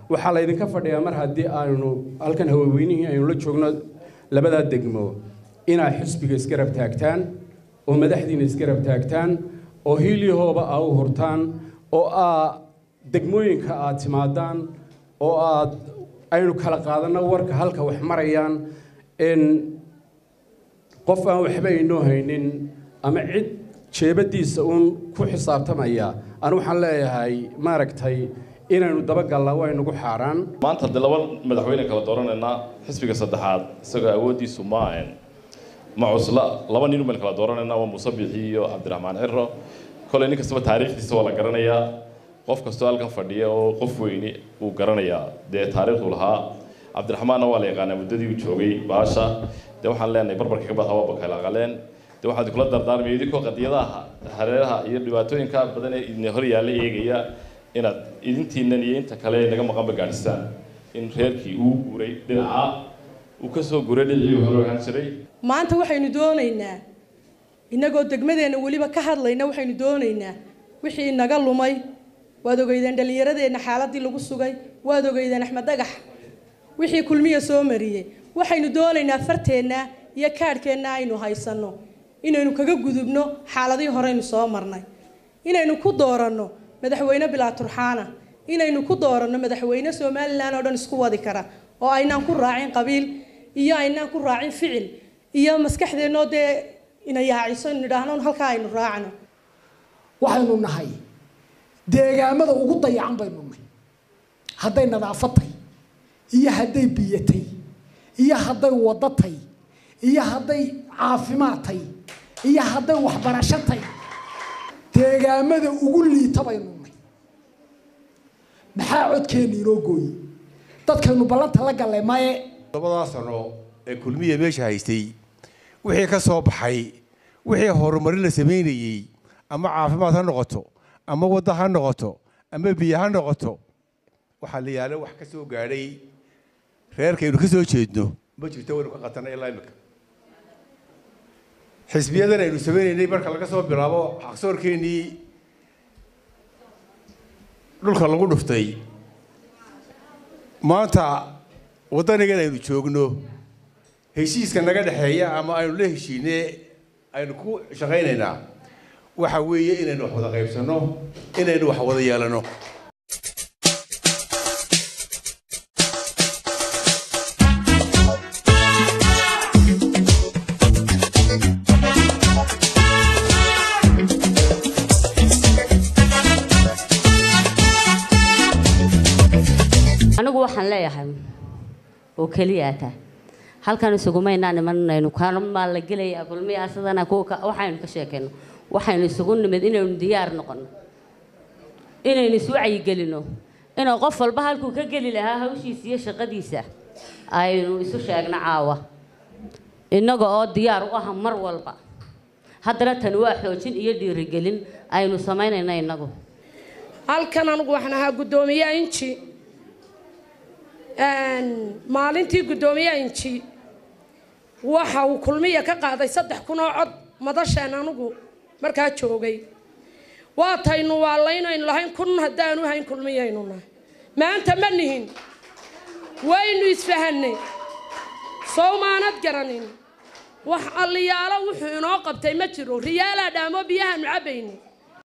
waxaa laydinka fadhiyaa mar haddii aynu halkan hawaweynihii aynu la joogno labadaa degmo inaad xisbiga isgarab taagtaan oo madaxdiina isgarab taagtaan oo hiilyahooba aa u hurtaan oo aa degmooyinka aad timaadaan oo aad aynu kala qaadanno warka halka wax marayaan in qof aan waxba aynoo haynin ama cid jeebadiisa uun ku xisaabtamaya anu waxaan leeyahay maaragtay inaynu dabagallaa waa inugu xaaraan maanta haddii laba madaxweyne kala dooranaynaa xisbiga saddexaad isagoo awooddiisu ma ahayn ma cusla laba nin umaynu kala dooranaynaa waa muuse bixi iyo cabdiraxmaan ciro kolay nin kastaba taariikhdiisa waa la garanayaa qof kastoo halkan fadhiya oo qof weyni uu garanayaa dee taariikhdu lahaa cabdiraxmaanna waa la yaqaanaa muddadii uu joogay baasha dee waxaan leenahay barbarka ka bad hawaba kala aqaleen dee waxaad kula dardaarmaya idinkoo qadiyadaha hareeraha iyo dhibaatooyinka badan ee idin hor yaalla eegaya inaad idintiinan iyo inta kale naga maqanba gaadhistaan in reerkii uu guuray dhinaca uu ka soo guuray dhinacii hore ahaan jiray maanta waxaynu doonaynaa innagoo degmadeenna weliba ka hadlayna waxaynu doonaynaa wixii inaga lumay waad ogeydeen dhallinyaradeenna xaaladii lagu sugay waad ogeydeen axmed dhagax wixii kulmiya soo mariyey waxaynu doonaynaa farteenna iyo kaadhkeenna aynu haysanno inaynu kaga gudubno xaaladihii horeynu soo marnay inaynu ku dooranno madaxweyne bilaa turxaana inaynu ku dooranno madaxweyne somalilan oo dhan isku wadi kara oo aynaan ku raacin qabiil iyo aynaan ku raacin ficil iyo maskaxdeennoo dee ina yaaciso inu nidhaahno halkaa aynu raacno waxaynu nahay deegaamada ugu dayacan baynu nahay hadday nadaafatay iyo hadday biyatay iyo hadday wadatay iyo hadday caafimaadtay iyo hadday waxbarashatay deegaamada ugu liita baynu nahay maxaa codkeenna inoo gooyey dadkaynu ballanta la gallay maye labadaa sano ee kulmiya meesha haystay wixii ka soo baxay wixii horumarin la samaynayey ama caafimaad ha noqoto ama wadda ha noqoto ama biyo ha noqoto waxaa la yaala wax ka soo gaadhay reerkaynu ka soo jeedno ma jirto waynu ka qatanay ilaa imika xisbiyadan aynu samaynaynay marka laga soo bilaabo xaqsoorkeennii dhulka lagu dhuftay maanta waddanigan aynu joogno heshiiska naga dhexeeya ama aynu la heshiine aynu ku shaqaynaynaa waxa weeye inaynu wax wada qaybsanno inaynu wax wada yeelanno anigu waxaan leeyahay oo keliya taa halkan isugumaynaa nimanaynu kanamaa la gelaya kulmiyaa sidana kuwa waxaynu ka sheekayno waxaynu isugu nimid inaynu diyaar noqono inaynu isu wacyigelino inuu qof walba halkuu ka geli lahaa hawshiisa iyo shaqadiisa aynu isu sheegno caawa innaga oo diyaar u ah mar walba haddana tani waa xoojin iyo dhiirigelin aynu samaynayno innagu halkan anigu waxaan ahaa guddoomiye inji maalintii guddoomiye inji waxa uu kulmiya ka qaaday saddex kun oo cod madasheen anigu markaa joogay waataynu waalaynaynu lahayn kun haddaanu hayn kulmiyaynu nahay maanta ma nihin waynu isfahanay sow maanad garanin wax alliyaalo wuxuu inoo qabtay ma jiro riyaalaa dhaamo biyahaanu cabbayni